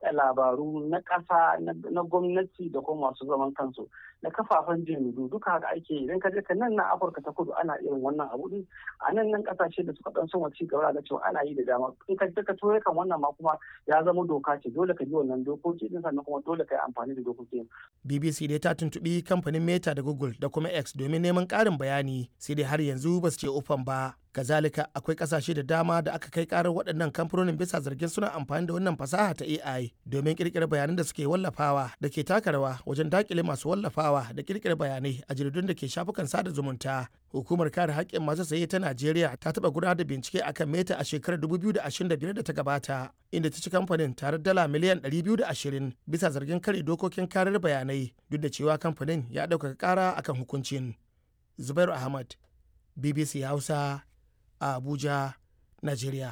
yaɗa labaru na ƙasa na gwamnati da kuma masu zaman kansu na kafafen jaridu duka haka ake idan ka je ka nan na afirka ta kudu ana irin wannan abu din a nan nan kasashe da suka dan son ci gaba da cewa ana yi da dama in ka je ka toye kan wannan ma kuma ya zama doka ce dole ka bi wannan dokoki din sannan kuma dole ka yi amfani da dokokin BBC dai ta tuntubi kamfanin Meta da Google da kuma X domin neman ƙarin bayani sai dai har yanzu ba su ce ufan ba kazalika akwai kasashe da dama da aka kai karar waɗannan kamfanonin bisa zargin suna amfani da wannan fasaha ta AI domin kirkira bayanan da suke wallafawa da ke taka rawa wajen dakile masu wallafawa da kirkira bayanai a jaridun da ke shafukan sada zumunta hukumar kare haƙƙin masu saye ta Najeriya ta taɓa gudanar da bincike akan Meta a shekarar 2025 da ta gabata inda ta ci kamfanin tare dala miliyan 220 bisa zargin kare dokokin karar bayanai duk da cewa kamfanin ya ɗaukaka ƙara akan hukuncin Zubairu Ahmad BBC Hausa a Abuja, Najeriya.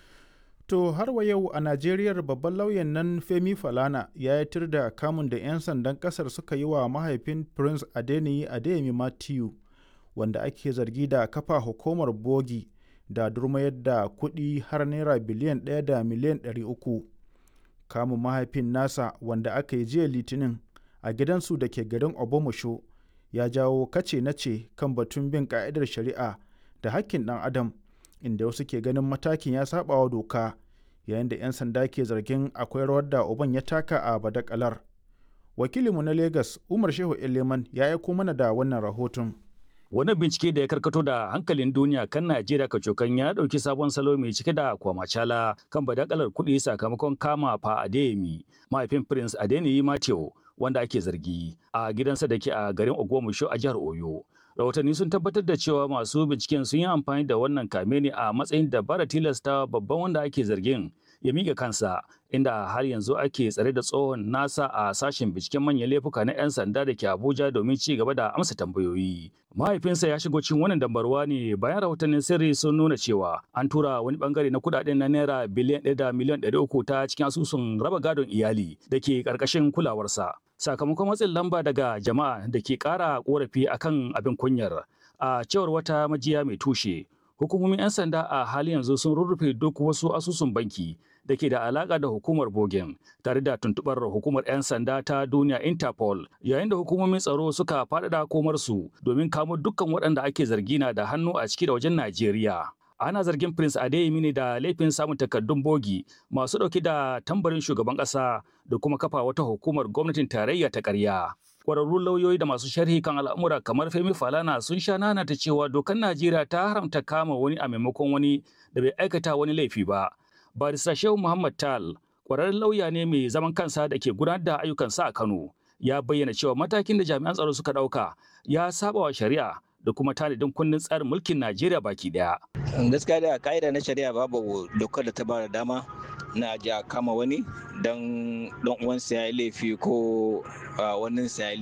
To har wa yau a Najeriya babban lauyan nan Femi Falana ya yi da kamun da 'yan sandan kasar suka yi wa mahaifin Prince Adeniyi Adeyemi Matthew wanda ake zargi da kafa hukumar bogi da durmayar da kuɗi har naira biliyan ɗaya da miliyan ɗari uku. Kamun mahaifin nasa wanda aka yi jiya litinin a gidansu da ke garin Obomosho ya jawo kace nace kan batun bin ka'idar shari'a da hakkin ɗan adam inda wasu ke ganin matakin ya saba wa doka yayin da 'yan sanda ke zargin akwai rawar da uban ya taka a badakalar wakilinmu na lagos umar shehu eleman ya aiko mana da wannan rahoton Wani bincike da ya karkato da hankalin duniya kan Najeriya kacokan ya ɗauki sabon salo mai cike da kwamacala kan badakalar kuɗi sakamakon kama fa Adeyemi, mahaifin Prince Adeniyi Mateo, wanda ake zargi a gidansa da ke a garin Ogbomoso a jihar Oyo. rahotanni sun tabbatar da cewa masu binciken sun yi amfani da wannan kame ne a matsayin dabara tilasta babban wanda ake zargin ya miƙa kansa inda har yanzu ake tsare da tsohon nasa a sashen binciken manyan laifuka na 'yan sanda da ke abuja domin ci gaba da amsa tambayoyi mahaifinsa ya shigo cikin wannan dambarwa ne bayan rahotannin sirri sun nuna cewa an tura wani bangare na kudaden na naira biliyan ɗaya da miliyan ɗari uku ta cikin asusun raba gadon iyali da ke ƙarƙashin kulawarsa sakamakon matsin lamba daga jama'a da ke ƙara ƙorafi akan abin kunyar a cewar wata majiya mai tushe hukumomin 'yan sanda a hali yanzu sun rurrufe duk wasu asusun banki da ke da alaƙa da hukumar bogen tare da tuntuɓar hukumar 'yan sanda ta duniya interpol yayin da hukumomin tsaro suka faɗaɗa komarsu domin kamo dukkan waɗanda ake zargi na da hannu a ciki da wajen najeriya ana zargin prince adeyemi ne da laifin samun takardun bogi masu ɗauke da tambarin shugaban ƙasa da kuma kafa wata hukumar gwamnatin tarayya ta ƙarya kwararrun lauyoyi da masu sharhi kan al'amura kamar Femi Falana sun sha nanata cewa dokar Najeriya ta haramta kama wani a maimakon wani da bai aikata wani laifi ba. Barista Shehu Muhammad Tal, kwararren lauya ne mai zaman kansa da ke gudanar da ayyukansa a Kano, ya bayyana cewa matakin da jami'an tsaro suka ɗauka ya saba wa shari'a da kuma tanadin kundin tsarin mulkin Najeriya baki daya. Gaskiya da ka'ida na shari'a babu dokar da ta ba da dama na ji a kama wani don uwansa ya yi laifi ko wannan sa ya